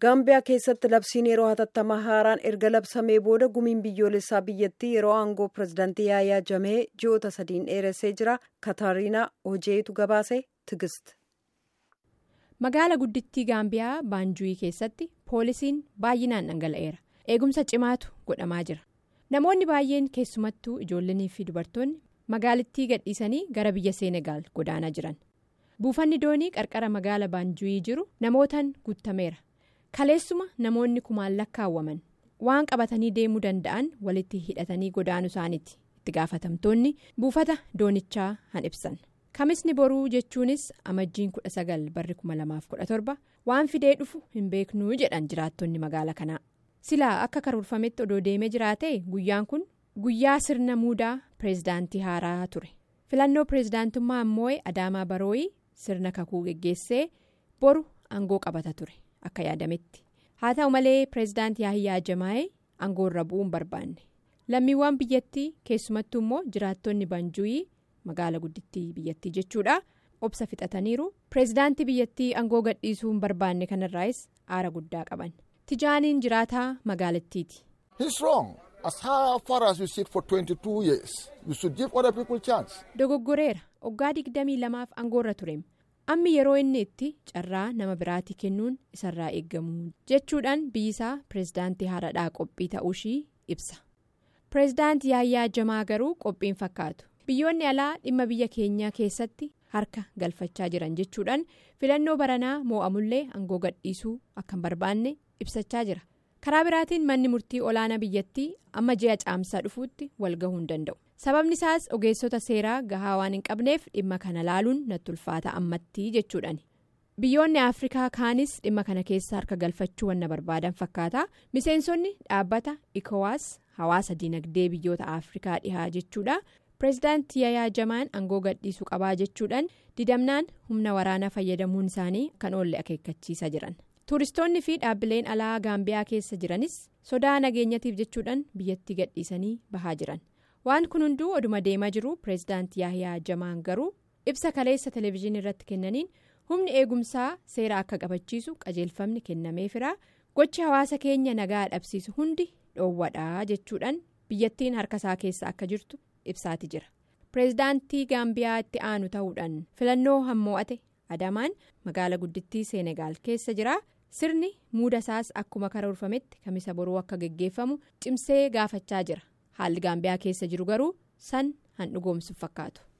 gaambiyaa keessatti labsiin yeroo hatattamaa haaraan erga labsamee booda gumiin biyyoolessaa biyyattii yeroo aangoo pirezidaantii yaayaa jamee ji'oota sadiin dheeressee jira katariinaa hojeetu gabaase tigist. magaala guddittii gaambiyaa baanjuuyii keessatti poolisiin baay'inaan dhangala'eera eegumsa cimaatu godhamaa jira namoonni baay'een keessumattuu ijoollonnii fi dubartoonni magaalittii gadhiisanii gara biyya seenegaal godaanaa jiran buufanni doonii qarqara magaala baanjuuyii jiru namootaan guutameera kaleessuma namoonni kumaan lakkaawwaman waan qabatanii deemuu danda'an walitti hidhatanii godaanuu isaaniiti itti gaafatamtoonni buufata doonichaa han ibsan. kamisni boruu jechuunis amajjiin 19 barri 2017 waan fidee dhufu hin beeknuu jedhan jiraattonni magaala kanaa silaa akka karoorfametti odoo deemee jiraate guyyaan kun guyyaa sirna muudaa pireezidaantii haaraa ture filannoo pireezidaantummaa ammoo adaamaa barooyii sirna kakuu geggeessee boru aangoo qabata ture akka yaadametti haa ta'u malee pireezidaantii yaahiyyaa jamaa'ee aangoorra bu'uun barbaanne lammiiwwan biyyattii keessumattuu immoo jiraattonni banjuuyii. magaala guddittii biyyattii jechuudha obsa fixataniiru pireezidaantii biyyattii aangoo gadhiisuu hin barbaanne kanarraayis aara guddaa qaban tijaaniin jiraataa magaalattiiti. dogoggoreera waggaa digdamii lamaaf aangoorra tureem ammi yeroo inni itti carraa nama biraatii kennuun isarraa eeggamu jechuudhaan biyyisaa pireezidaantii haaradhaa qophii ta'uushii ibsa pireezidaantii yaayyaa jamaa garuu qophiin fakkaatu. biyyoonni alaa dhimma biyya keenyaa keessatti harka galfachaa jiran jechuudhaan filannoo baranaa moo'amullee aangoo gadhiisuu akka hin barbaanne ibsachaa jira karaa biraatiin manni murtii olaanaa biyyattii amma ji'a caamsaa dhufuutti walgahuu hin danda'u sababni isaas ogeessota seeraa gahaa waan hin qabneef dhimma kana laaluun natti ulfaata ammattii jechuudhaan biyyoonni afrikaa kaanis dhimma kana keessa harka galfachuu wanna barbaadan fakkaata miseensonni dhaabbata ikowaas hawaasa dinagdee biyyoota afrikaa dhihaa jechuudha. pireezidaantii yaayaa jamaan aangoo gadhiisuu qabaa jechuudhaan didamnaan humna waraanaa fayyadamuun isaanii kan oolle akeekkachiisa jiran tuuristoonni fi dhaabbileen alaa gaambiyaa keessa jiranis sodaa nageenyatiif jechuudhaan biyyattii gadhiisanii bahaa jiran waan kun hunduu oduma deemaa jiru pireezidaantii yaayaa jamaan garuu ibsa kaleessa televezyiinii irratti kennaniin humni eegumsaa seera akka qabachiisu qajeelfamni kennameefira gochi hawaasa keenya nagaa dhabsiisu hundi dhoowwadhaa jechuudhaan biyyattiin harkasaa keessa akka jirtu. ibsaati jira pireezidaantii gaambiyaa itti aanu ta'uudhaan filannoo hammoo'ate adamaan magaala guddittii seenegaal keessa jira sirni muuda isaas akkuma karoorfametti kamisa boruu akka geggeeffamu cimsee gaafachaa jira haalli gaambiyaa keessa jiru garuu san han dhugoomsuuf fakkaatu.